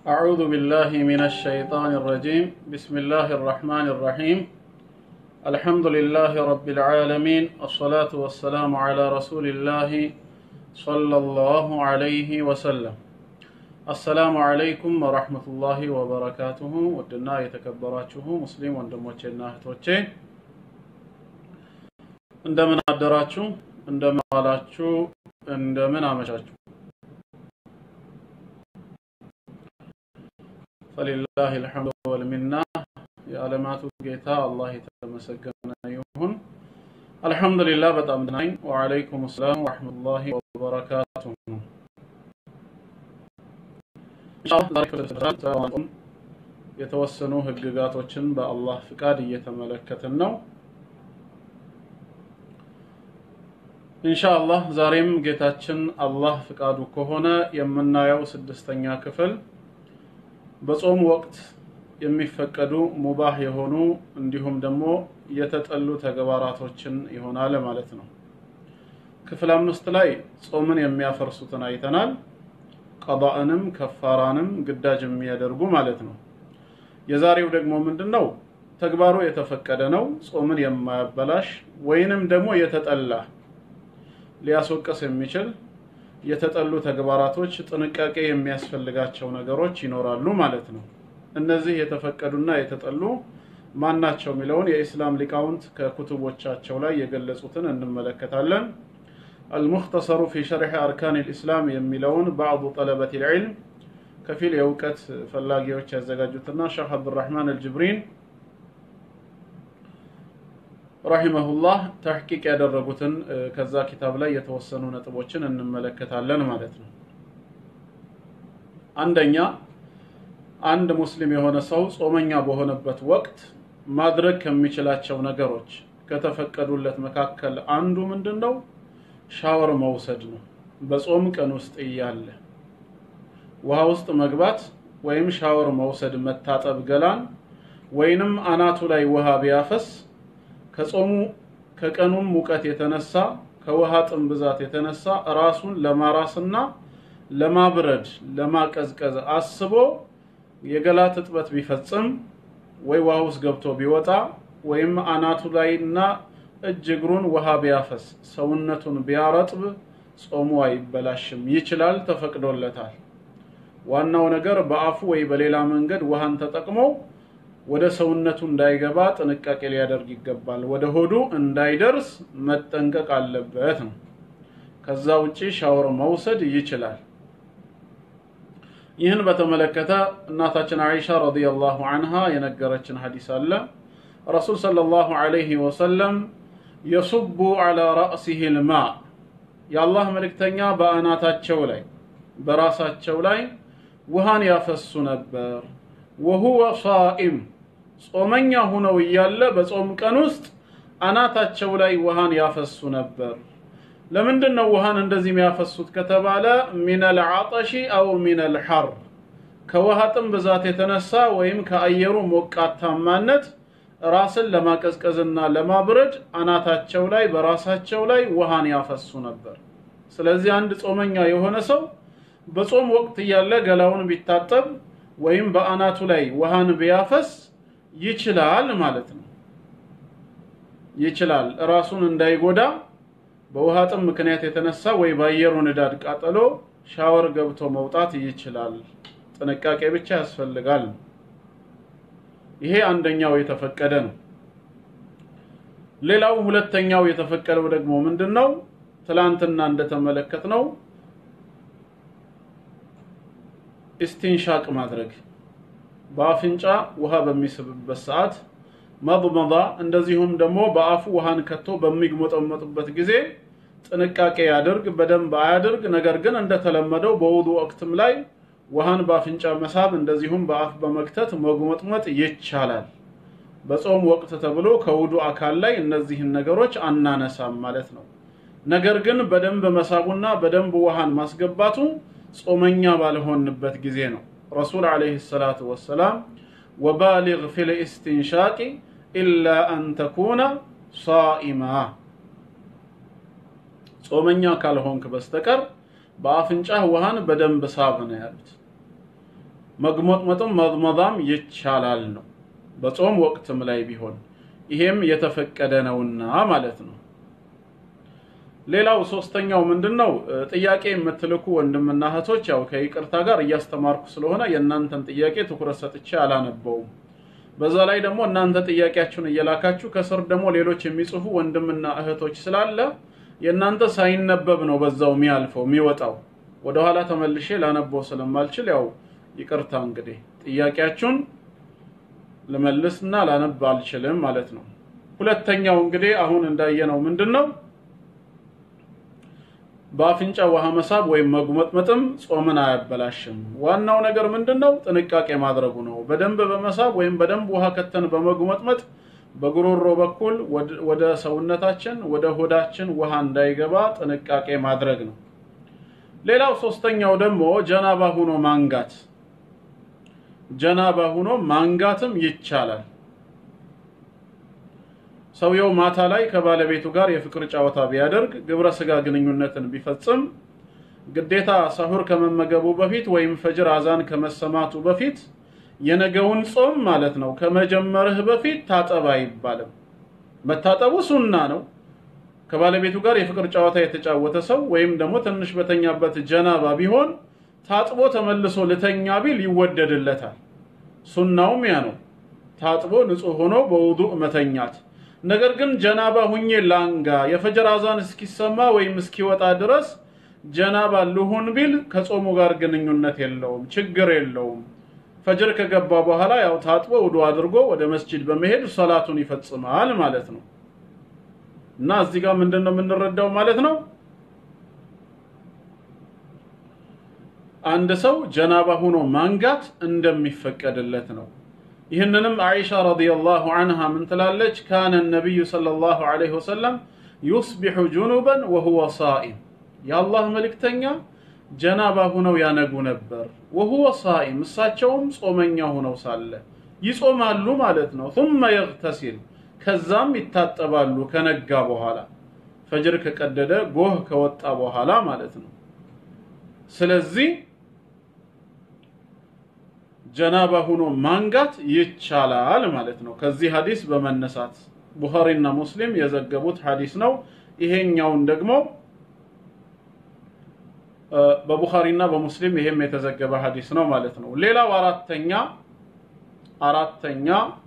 أعوذ بالله من الشيطان الرجيم بسم الله الرحمن الرحيم الحمد لله رب العالمين الصلاة والسلام على رسول الله صلى الله عليه وسلم السلام عليكم ورحمة الله وبركاته ودنا يتكبراته مسلم ወንድሞቼና እህቶቼ እንደምን አደራችሁ እንደምን ዋላችሁ እንደምን አመሻችሁ ፈሊላህ ልሐምዱ ወልሚና የዓለማቱ ጌታ አላህ የተመሰገነ ይሁን አልሐምዱሊላህ በጣም ድናኝ ወዓለይኩም ሰላም ወረሕመቱላሂ ወበረካቱ የተወሰኑ ህግጋቶችን በአላህ ፍቃድ እየተመለከትን ነው ኢንሻአላህ ዛሬም ጌታችን አላህ ፍቃዱ ከሆነ የምናየው ስድስተኛ ክፍል በጾም ወቅት የሚፈቀዱ ሙባህ የሆኑ እንዲሁም ደግሞ የተጠሉ ተግባራቶችን ይሆናል ማለት ነው። ክፍል አምስት ላይ ጾምን የሚያፈርሱትን አይተናል። ቀዳእንም ከፋራንም ግዳጅ የሚያደርጉ ማለት ነው። የዛሬው ደግሞ ምንድን ነው? ተግባሩ የተፈቀደ ነው፣ ጾምን የማያበላሽ ወይንም ደግሞ የተጠላ ሊያስወቅስ የሚችል የተጠሉ ተግባራቶች ጥንቃቄ የሚያስፈልጋቸው ነገሮች ይኖራሉ ማለት ነው። እነዚህ የተፈቀዱና የተጠሉ ማናቸው የሚለውን የኢስላም ሊቃውንት ከኩቱቦቻቸው ላይ የገለጹትን እንመለከታለን። አልሙክተሰሩ ፊ ሸርሒ አርካን ልእስላም የሚለውን ባዕዱ ጠለበት ልዕልም ከፊል የእውቀት ፈላጊዎች ያዘጋጁትና ሼህ አብዱራህማን አልጅብሪን ረሂመሁላህ ተሕቂቅ ያደረጉትን ከዛ ኪታብ ላይ የተወሰኑ ነጥቦችን እንመለከታለን ማለት ነው። አንደኛ አንድ ሙስሊም የሆነ ሰው ጾመኛ በሆነበት ወቅት ማድረግ ከሚችላቸው ነገሮች ከተፈቀዱለት መካከል አንዱ ምንድን ነው? ሻወር መውሰድ ነው። በጾም ቀን ውስጥ እያለ ውሃ ውስጥ መግባት ወይም ሻወር መውሰድ፣ መታጠብ ገላን ወይንም አናቱ ላይ ውሃ ቢያፈስ ከጾሙ ከቀኑም ሙቀት የተነሳ ከውሃ ጥም ብዛት የተነሳ ራሱን ለማራስና ለማብረድ ለማቀዝቀዝ አስቦ የገላ ትጥበት ቢፈጽም ወይ ውሃ ውስጥ ገብቶ ቢወጣ ወይም አናቱ ላይና እጅ እግሩን ውሃ ቢያፈስ ሰውነቱን ቢያረጥብ ጾሙ አይበላሽም፣ ይችላል፣ ተፈቅዶለታል። ዋናው ነገር በአፉ ወይ በሌላ መንገድ ውሃን ተጠቅሞ ወደ ሰውነቱ እንዳይገባ ጥንቃቄ ሊያደርግ ይገባል። ወደ ሆዱ እንዳይደርስ መጠንቀቅ አለበት ነው። ከዛ ውጪ ሻወር መውሰድ ይችላል። ይህን በተመለከተ እናታችን አይሻ ረዲየላሁ አንሃ የነገረችን ሐዲስ አለ። ረሱል ሰለላሁ ዐለይሂ ወሰለም የሱቡ ዐላ ረእሲሂ ልማ የአላህ መልእክተኛ በአናታቸው ላይ በራሳቸው ላይ ውሃን ያፈሱ ነበር። ወሁወ ሷኢም ጾመኛ ሁነው እያለ በጾም ቀን ውስጥ አናታቸው ላይ ውሃን ያፈሱ ነበር። ለምንድን ነው ውሃን እንደዚህ የሚያፈሱት ከተባለ ሚነል ዐጠሺ አው ሚነል ሐር ከውሃ ጥም ብዛት የተነሳ ወይም ከአየሩ ሞቃታማነት ራስን ለማቀዝቀዝና ለማብረድ አናታቸው ላይ በራሳቸው ላይ ውሃን ያፈሱ ነበር። ስለዚህ አንድ ጾመኛ የሆነ ሰው በጾም ወቅት እያለ ገላውን ቢታጠብ ወይም በአናቱ ላይ ውሃን ቢያፈስ ይችላል ማለት ነው። ይችላል ራሱን እንዳይጎዳ በውሃ ጥም ምክንያት የተነሳ ወይ በአየሩ ንዳድ ቃጠሎ ሻወር ገብቶ መውጣት ይችላል። ጥንቃቄ ብቻ ያስፈልጋል። ይሄ አንደኛው የተፈቀደ ነው። ሌላው ሁለተኛው የተፈቀደው ደግሞ ምንድን ነው? ትላንትና እንደተመለከት ነው ኢስቲንሻቅ ማድረግ በአፍንጫ ውሃ በሚስብበት ሰዓት መضመض እንደዚሁም ደግሞ በአፉ ውሃን ከቶ በሚግሞጠመጥበት ጊዜ ጥንቃቄ ያድርግ። በደንብ አያድርግ። ነገር ግን እንደተለመደው በውዱ ወቅትም ላይ ውሃን በአፍንጫ መሳብ እንደዚሁም በአፍ በመክተት መጉመጥመጥ ይቻላል። በጾም ወቅት ተብሎ ከውዱ አካል ላይ እነዚህን ነገሮች አናነሳም ማለት ነው። ነገር ግን በደንብ መሳቡና በደንብ ውሃን ማስገባቱ ጾመኛ ባልሆንበት ጊዜ ነው። ረሱል ዓለይሂ ሰላቱ ወሰላም ወባሊግ ፊል ኢስቲንሻቂ ኢላ አን ተኩነ ሳኢማ ጾመኛ ካልሆንክ በስተቀር በአፍንጫህ ውሃን በደንብ ሳብ ነው ያሉት። መግሞጥመጥም መضመضም ይቻላል ነው በጾም ወቅትም ላይ ቢሆን ይሄም የተፈቀደ ነውና ማለት ነው። ሌላው ሶስተኛው ምንድን ነው? ጥያቄ የምትልኩ ወንድምና እህቶች ያው ከይቅርታ ጋር እያስተማርኩ ስለሆነ የእናንተን ጥያቄ ትኩረት ሰጥቼ አላነበውም። በዛ ላይ ደግሞ እናንተ ጥያቄያችሁን እየላካችሁ ከስር ደግሞ ሌሎች የሚጽፉ ወንድምና እህቶች ስላለ የእናንተ ሳይነበብ ነው በዛው የሚያልፈው የሚወጣው። ወደኋላ ተመልሼ ላነበው ስለማልችል ያው ይቅርታ እንግዲህ ጥያቄያችሁን ልመልስና ላነብ አልችልም ማለት ነው። ሁለተኛው እንግዲህ አሁን እንዳየነው ምንድን ነው በአፍንጫ ውሃ መሳብ ወይም መጉመጥመጥም ጾምን አያበላሽም። ዋናው ነገር ምንድን ነው? ጥንቃቄ ማድረጉ ነው። በደንብ በመሳብ ወይም በደንብ ውሃ ከተን በመጉመጥመጥ በጉሮሮ በኩል ወደ ሰውነታችን ወደ ሆዳችን ውሃ እንዳይገባ ጥንቃቄ ማድረግ ነው። ሌላው ሶስተኛው ደግሞ ጀናባ ሁኖ ማንጋት። ጀናባ ሁኖ ማንጋትም ይቻላል። ሰውየው ማታ ላይ ከባለቤቱ ጋር የፍቅር ጨዋታ ቢያደርግ ግብረ ስጋ ግንኙነትን ቢፈጽም ግዴታ ሰሁር ከመመገቡ በፊት ወይም ፈጅር አዛን ከመሰማቱ በፊት የነገውን ጾም ማለት ነው ከመጀመርህ በፊት ታጠብ አይባልም። መታጠቡ ሱና ነው። ከባለቤቱ ጋር የፍቅር ጨዋታ የተጫወተ ሰው ወይም ደግሞ ትንሽ በተኛበት ጀናባ ቢሆን ታጥቦ ተመልሶ ልተኛ ቢል ይወደድለታል። ሱናውም ያ ነው። ታጥቦ ንጹህ ሆኖ በውዱእ መተኛት ነገር ግን ጀናባ ሁኜ ላንጋ የፈጅር አዛን እስኪሰማ ወይም እስኪወጣ ድረስ ጀናባ ልሁን ቢል ከጾሙ ጋር ግንኙነት የለውም፣ ችግር የለውም። ፈጅር ከገባ በኋላ ያው ታጥቦ ውዱ አድርጎ ወደ መስጂድ በመሄድ ሰላቱን ይፈጽማል ማለት ነው። እና እዚህ ጋር ምንድን ነው የምንረዳው ማለት ነው አንድ ሰው ጀናባ ሆኖ ማንጋት እንደሚፈቀድለት ነው። ይህንንም አይሻ ረዲየላሁ አንሃ ምን ትላለች? ካነ ነቢዩ ሰለላሁ ዐለይሂ ወሰለም ዩስቢሑ ጁኑበን ወሁወ ሳኢም፣ የአላህ መልእክተኛ ጀናባ ሁነው ያነጉ ነበር። ወሁወ ሳኢም፣ እሳቸውም ጾመኛ ሁነው ሳለ ይጾማሉ ማለት ነው። ثم يغتسل፣ ከዛም ይታጠባሉ ከነጋ በኋላ ፈጅር ከቀደደ ጎህ ከወጣ በኋላ ማለት ነው። ስለዚህ ጀናባ ሁኖ ማንጋት ይቻላል ማለት ነው። ከዚህ ሀዲስ በመነሳት ቡኻሪና ሙስሊም የዘገቡት ሀዲስ ነው። ይሄኛውን ደግሞ በቡኻሪና በሙስሊም ይሄም የተዘገበ ሀዲስ ነው ማለት ነው። ሌላው አራተኛ አራተኛ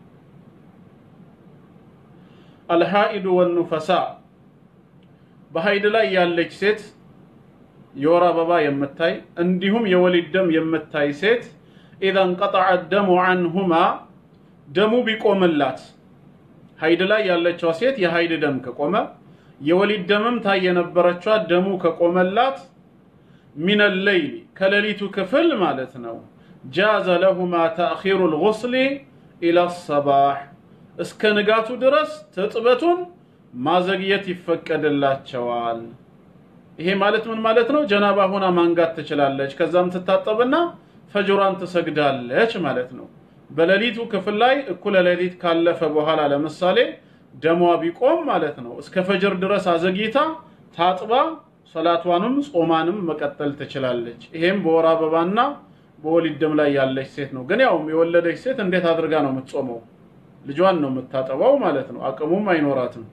አልሃኢዱ ወኑፈሳ በሀይድ ላይ ያለች ሴት የወር አበባ የምታይ እንዲሁም የወሊድ ደም የምታይ ሴት ኢዛ እንቀጠዐ ደሙ አንሁማ ደሙ ቢቆምላት ሀይድ ላይ ያለችዋ ሴት የሀይድ ደም ከቆመ የወሊድ ደምም ታይ የነበረችዋ ደሙ ከቆመላት ሚነ ለይል ከሌሊቱ ክፍል ማለት ነው ጃዘ ለሁማ ተእኺሩ ልጉስሊ ኢላ ሰባሕ እስከ ንጋቱ ድረስ ትጥበቱን ማዘግየት ይፈቀድላቸዋል። ይሄ ማለት ምን ማለት ነው? ጀናባ ሆና ማንጋት ትችላለች። ከዛም ትታጠብና ፈጅሯን ትሰግዳለች ማለት ነው። በሌሊቱ ክፍል ላይ እኩለ ሌሊት ካለፈ በኋላ ለምሳሌ ደሟ ቢቆም ማለት ነው እስከ ፈጅር ድረስ አዘግይታ ታጥባ ሰላቷንም ጾማንም መቀጠል ትችላለች። ይሄም በወር አበባና በወሊድ ደም ላይ ያለች ሴት ነው። ግን ያው የወለደች ሴት እንዴት አድርጋ ነው የምትጾመው? ልጇን ነው የምታጠባው ማለት ነው። አቅሙም አይኖራትም።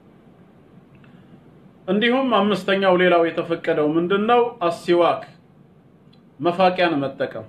እንዲሁም አምስተኛው ሌላው የተፈቀደው ምንድነው? አሲዋክ መፋቂያን መጠቀም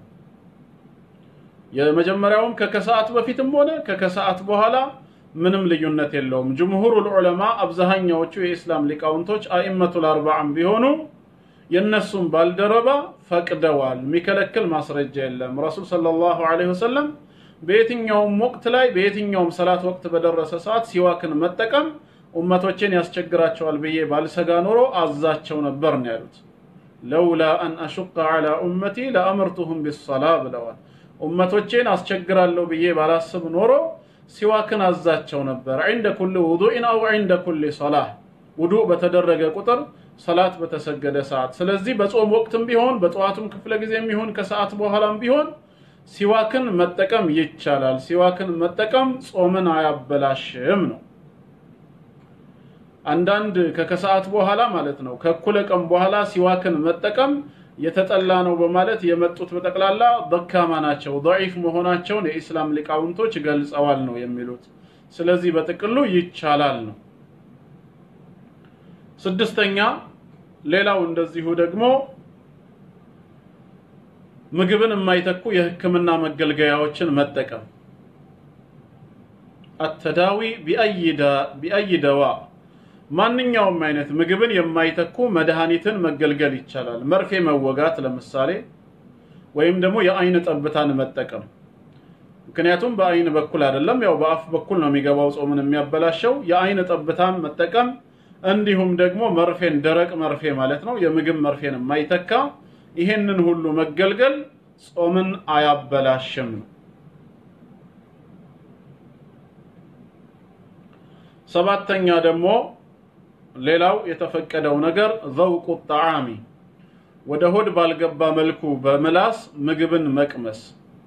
የመጀመሪያውም ከከሰዓት በፊትም ሆነ ከከሰዓት በኋላ ምንም ልዩነት የለውም። ጅምሁሩል ዑለማ አብዛኛዎቹ የኢስላም ሊቃውንቶች አኢመቱል አርባዓም ቢሆኑ የነሱም ባልደረባ ፈቅደዋል። የሚከለክል ማስረጃ የለም። ረሱል ሰለላሁ ዐለይሂ ወሰለም በየትኛውም ወቅት ላይ በየትኛውም ሰላት ወቅት በደረሰ ሰዓት ሲዋክን መጠቀም ኡመቶችን ያስቸግራቸዋል ብዬ ባልሰጋ ኖሮ አዛቸው ነበር ነው ያሉት። ለውላ አን አሹቀ ዐላ ኡመቲ ለአምርቱሁም ቢሰላ ብለዋል። ኡመቶቼን አስቸግራለሁ ብዬ ባላስብ ኖሮ ሲዋክን አዛቸው ነበር። ዒንደ ኩል ውዱኢን አው ዒንደ ኩል ሰላህ ውዱእ በተደረገ ቁጥር ሰላት በተሰገደ ሰዓት። ስለዚህ በጾም ወቅትም ቢሆን በጠዋቱም ክፍለ ጊዜም ቢሆን ከሰዓት በኋላም ቢሆን ሲዋክን መጠቀም ይቻላል። ሲዋክን መጠቀም ጾምን አያበላሽም ነው። አንዳንድ ከከሰዓት በኋላ ማለት ነው ከእኩለ ቀን በኋላ ሲዋክን መጠቀም የተጠላ ነው በማለት የመጡት በጠቅላላ ደካማ ናቸው፣ ደዒፍ መሆናቸውን የኢስላም ሊቃውንቶች ገልጸዋል ነው የሚሉት። ስለዚህ በጥቅሉ ይቻላል ነው። ስድስተኛ ሌላው እንደዚሁ ደግሞ ምግብን የማይተኩ የሕክምና መገልገያዎችን መጠቀም አተዳዊ ቢአይ ደዋ ማንኛውም አይነት ምግብን የማይተኩ መድኃኒትን መገልገል ይቻላል። መርፌ መወጋት ለምሳሌ ወይም ደግሞ የአይን ጠብታን መጠቀም። ምክንያቱም በአይን በኩል አይደለም፣ ያው በአፍ በኩል ነው የሚገባው ጾምን የሚያበላሸው። የአይን ጠብታን መጠቀም እንዲሁም ደግሞ መርፌን፣ ደረቅ መርፌ ማለት ነው፣ የምግብ መርፌን የማይተካ ይሄንን ሁሉ መገልገል ጾምን አያበላሽም ነው። ሰባተኛ ደግሞ ሌላው የተፈቀደው ነገር ዘውቁ ጣዓሚ ወደ ሆድ ባልገባ መልኩ በምላስ ምግብን መቅመስ።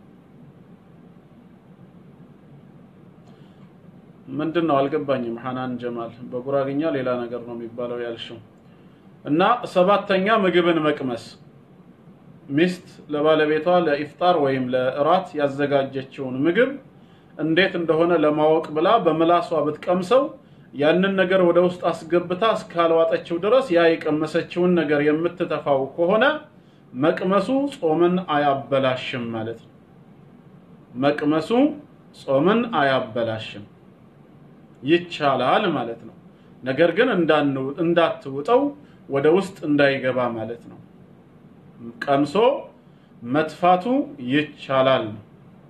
ምንድን ነው አልገባኝም። ሐናን ጀማል በጉራግኛ ሌላ ነገር ነው የሚባለው ያልሽው እና ሰባተኛ ምግብን መቅመስ ሚስት ለባለቤቷ ለኢፍጣር ወይም ለእራት ያዘጋጀችውን ምግብ እንዴት እንደሆነ ለማወቅ ብላ በምላሷ ብትቀምሰው ያንን ነገር ወደ ውስጥ አስገብታ እስካልዋጠችው ድረስ ያ የቀመሰችውን ነገር የምትተፋው ከሆነ መቅመሱ ጾምን አያበላሽም ማለት ነው። መቅመሱ ጾምን አያበላሽም ይቻላል ማለት ነው። ነገር ግን እንዳትውጠው ወደ ውስጥ እንዳይገባ ማለት ነው። ቀምሶ መትፋቱ ይቻላል ነው።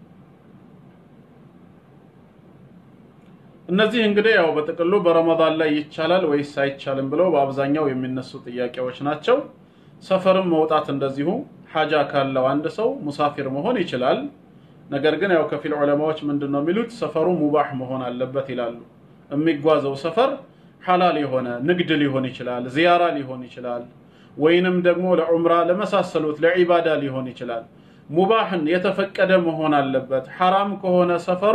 እነዚህ እንግዲህ ያው በጥቅሉ በረመዳን ላይ ይቻላል ወይስ አይቻልም ብለው በአብዛኛው የሚነሱ ጥያቄዎች ናቸው። ሰፈርም መውጣት እንደዚሁ ሐጃ ካለው አንድ ሰው ሙሳፊር መሆን ይችላል። ነገር ግን ያው ከፊል ዑለማዎች ምንድን ነው የሚሉት ሰፈሩ ሙባህ መሆን አለበት ይላሉ። የሚጓዘው ሰፈር ሐላል የሆነ ንግድ ሊሆን ይችላል፣ ዚያራ ሊሆን ይችላል፣ ወይንም ደግሞ ለዑምራ ለመሳሰሉት ለዒባዳ ሊሆን ይችላል። ሙባህን የተፈቀደ መሆን አለበት። ሐራም ከሆነ ሰፈሩ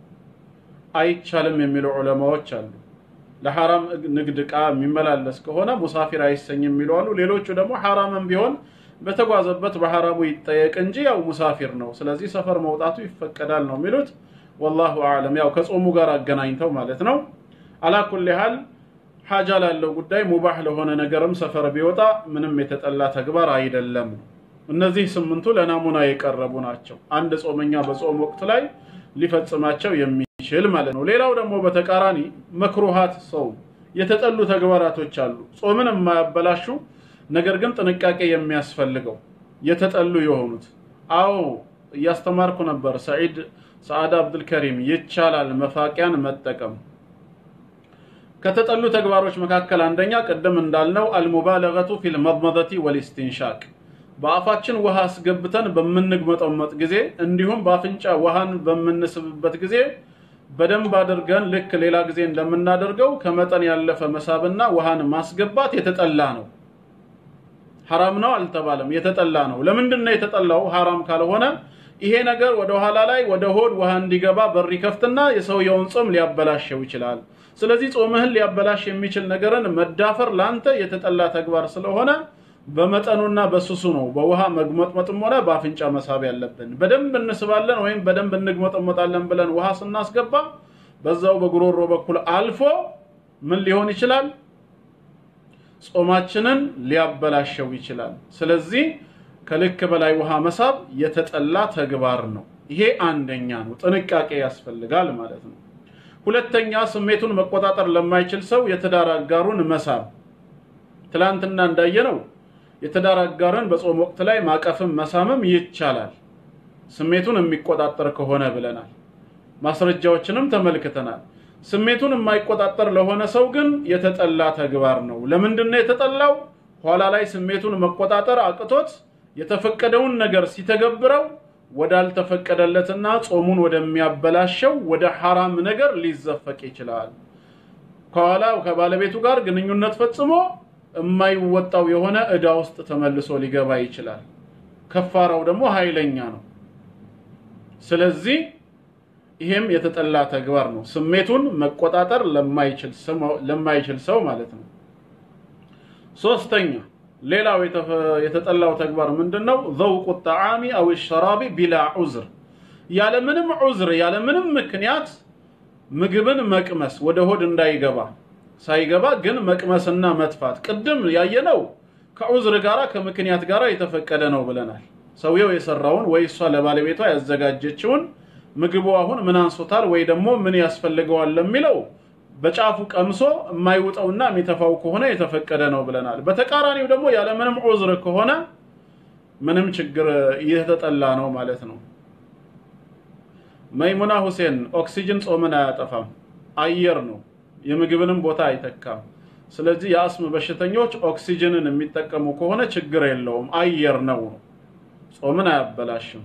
አይቻልም የሚሉ ዑለማዎች አሉ። ለሐራም ንግድ ዕቃ የሚመላለስ ከሆነ ሙሳፊር አይሰኝም የሚሉ አሉ። ሌሎቹ ደግሞ ሐራምም ቢሆን በተጓዘበት በሐራሙ ይጠየቅ እንጂ ያው ሙሳፊር ነው፣ ስለዚህ ሰፈር መውጣቱ ይፈቀዳል ነው የሚሉት። ወላሁ አዕለም። ያው ከጾሙ ጋር አገናኝተው ማለት ነው። አላኩል ያህል ሐጃ ላለው ጉዳይ ሙባህ ለሆነ ነገርም ሰፈር ቢወጣ ምንም የተጠላ ተግባር አይደለም። እነዚህ ስምንቱ ለናሙና የቀረቡ ናቸው። አንድ ጾመኛ በጾም ወቅት ላይ ሊፈጽማቸው የሚችል ማለት ነው። ሌላው ደግሞ በተቃራኒ መክሩሃት ሰው የተጠሉ ተግባራቶች አሉ፣ ጾምን የማያበላሹ ነገር ግን ጥንቃቄ የሚያስፈልገው የተጠሉ የሆኑት። አዎ እያስተማርኩ ነበር። ሰዒድ ሰዓዳ አብዱልከሪም ይቻላል መፋቂያን መጠቀም ከተጠሉ ተግባሮች መካከል አንደኛ ቅድም እንዳልነው አልሙባለገቱ ፊል መድመደቲ ወልስቲንሻቅ በአፋችን ውሃ አስገብተን በምንግመጠመጥ ጊዜ እንዲሁም በአፍንጫ ውሃን በምንስብበት ጊዜ በደንብ አድርገን ልክ ሌላ ጊዜ እንደምናደርገው ከመጠን ያለፈ መሳብና ውሃን ማስገባት የተጠላ ነው። ሐራም ነው አልተባለም፣ የተጠላ ነው። ለምንድን ነው የተጠላው? ሐራም ካልሆነ ይሄ ነገር ወደ ኋላ ላይ ወደ ሆድ ውሃ እንዲገባ በር ይከፍትና የሰውየውን ጾም ሊያበላሸው ይችላል። ስለዚህ ጾምህን ሊያበላሽ የሚችል ነገርን መዳፈር ላንተ የተጠላ ተግባር ስለሆነ በመጠኑና በስሱ ነው በውሃ መግመጥመጥም ሆነ በአፍንጫ መሳብ ያለብን። በደንብ እንስባለን ወይም በደንብ እንግመጠመጣለን ብለን ውሃ ስናስገባ በዛው በጉሮሮ በኩል አልፎ ምን ሊሆን ይችላል? ጾማችንን ሊያበላሸው ይችላል። ስለዚህ ከልክ በላይ ውሃ መሳብ የተጠላ ተግባር ነው። ይሄ አንደኛ ነው፣ ጥንቃቄ ያስፈልጋል ማለት ነው። ሁለተኛ ስሜቱን መቆጣጠር ለማይችል ሰው የትዳር አጋሩን መሳብ። ትላንትና እንዳየነው የትዳር አጋርን በጾም ወቅት ላይ ማቀፍም መሳምም ይቻላል፣ ስሜቱን የሚቆጣጠር ከሆነ ብለናል። ማስረጃዎችንም ተመልክተናል። ስሜቱን የማይቆጣጠር ለሆነ ሰው ግን የተጠላ ተግባር ነው። ለምንድን ነው የተጠላው? ኋላ ላይ ስሜቱን መቆጣጠር አቅቶት የተፈቀደውን ነገር ሲተገብረው ወዳልተፈቀደለትና ጾሙን ወደሚያበላሸው ወደ ሐራም ነገር ሊዘፈቅ ይችላል። ከኋላ ከባለቤቱ ጋር ግንኙነት ፈጽሞ የማይወጣው የሆነ ዕዳ ውስጥ ተመልሶ ሊገባ ይችላል። ከፋራው ደግሞ ኃይለኛ ነው። ስለዚህ ይሄም የተጠላ ተግባር ነው። ስሜቱን መቆጣጠር ለማይችል ሰው ማለት ነው። ሶስተኛ ሌላው የተጠላው ተግባር ምንድነው? ዘውቁ ጣዓሚ አው ሸራቢ ቢላ ዑዝር፣ ያለምንም ዑዝር ያለምንም ምክንያት ምግብን መቅመስ ወደ ሆድ እንዳይገባ ሳይገባ ግን መቅመስና መጥፋት። ቅድም ያየነው ከዑዝር ጋራ ከምክንያት ጋራ የተፈቀደ ነው ብለናል። ሰውየው የሰራውን ወይ እሷ ለባለቤቷ ያዘጋጀችውን ምግቡ አሁን ምን አንሶታል ወይ ደግሞ ምን ያስፈልገዋል ለሚለው በጫፉ ቀምሶ የማይውጠውና የሚተፋው ከሆነ የተፈቀደ ነው ብለናል። በተቃራኒው ደግሞ ያለምንም ዑዝር ከሆነ ምንም ችግር የተጠላ ነው ማለት ነው። መይሙና ሁሴን ኦክሲጅን ጾምን አያጠፋም፣ አየር ነው፣ የምግብንም ቦታ አይተካም። ስለዚህ የአስም በሽተኞች ኦክሲጅንን የሚጠቀሙ ከሆነ ችግር የለውም፣ አየር ነው ነው፣ ጾምን አያበላሽም።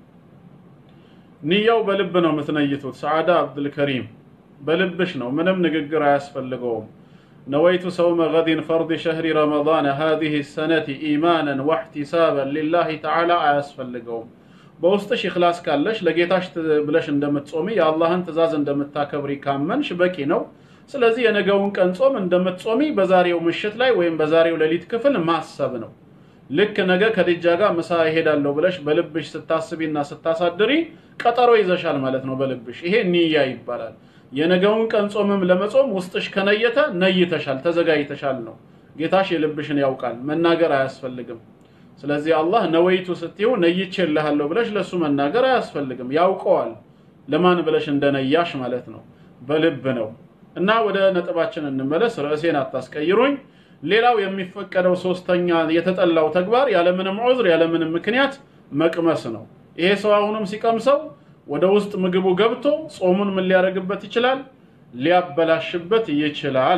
ንያው በልብ ነው የምትነይቱት። ሰዓዳ አብዱልከሪም በልብሽ ነው፣ ምንም ንግግር አያስፈልገውም። ነወይቱ ሰውመ ገዲን ፈርድ ሸህሪ ረመዳን ሃዚህ ሰነቲ ኢማናን ወሕቲሳበን ሊላሂ ተዓላ አያስፈልገውም። በውስጥሽ ኢኽላስ ካለሽ ለጌታሽ ብለሽ እንደምትጾሚ የአላህን ትእዛዝ እንደምታከብሪ ካመንሽ በቂ ነው። ስለዚህ የነገውን ቀን ጾም እንደምትጾሚ በዛሬው ምሽት ላይ ወይም በዛሬው ሌሊት ክፍል ማሰብ ነው። ልክ ነገ ከድጃ ጋር ምሳ እሄዳለሁ ብለሽ በልብሽ ስታስቢና ስታሳድሪ ቀጠሮ ይዘሻል ማለት ነው በልብሽ። ይሄ ንያ ይባላል። የነገውን ቀን ጾምም ለመጾም ውስጥሽ ከነየተ ነይተሻል፣ ተዘጋጅተሻል ነው። ጌታሽ የልብሽን ያውቃል፣ መናገር አያስፈልግም። ስለዚህ አላህ ነወይቱ ስትይው ነይቼልሃለሁ ብለሽ ለሱ መናገር አያስፈልግም፣ ያውቀዋል ለማን ብለሽ እንደነያሽ ማለት ነው። በልብ ነው እና ወደ ነጥባችን እንመለስ። ርዕሴን አታስቀይሩኝ። ሌላው የሚፈቀደው ሶስተኛ የተጠላው ተግባር ያለምንም ዑዝር ያለምንም ምክንያት መቅመስ ነው። ይሄ ሰው አሁንም ሲቀምሰው ወደ ውስጥ ምግቡ ገብቶ ጾሙን ምን ሊያደርግበት ይችላል? ሊያበላሽበት ይችላል።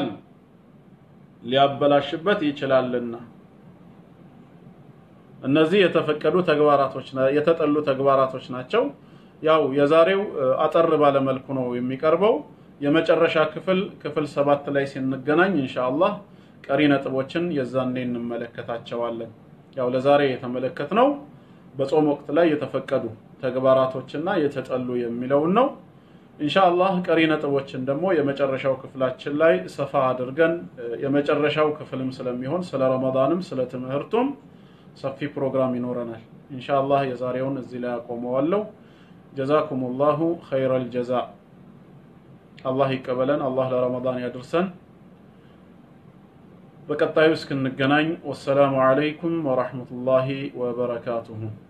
ሊያበላሽበት ይችላልና እነዚህ የተፈቀዱ ተግባራቶች የተጠሉ ተግባራቶች ናቸው። ያው የዛሬው አጠር ባለመልኩ ነው የሚቀርበው። የመጨረሻ ክፍል ክፍል ሰባት ላይ ስንገናኝ ኢንሻአላህ ቀሪ ነጥቦችን የዛኔ እንመለከታቸዋለን። ያው ለዛሬ የተመለከትነው በጾም ወቅት ላይ የተፈቀዱ ተግባራቶችና የተጠሉ የሚለውን ነው። ኢንሻአላህ ቀሪ ነጥቦችን ደግሞ የመጨረሻው ክፍላችን ላይ ሰፋ አድርገን የመጨረሻው ክፍልም ስለሚሆን ስለ ረመዳንም ስለ ትምህርቱም ሰፊ ፕሮግራም ይኖረናል። ኢንሻአላህ የዛሬውን እዚህ ላይ አቆመዋለሁ። ጀዛኩሙላሁ ኸይረል ጀዛ። አላህ ይቀበለን። አላህ ለረመዳን ያድርሰን። በቀጣዩ እስክንገናኝ ወሰላሙ አለይኩም ወራህመቱላሂ ወበረካቱሁ።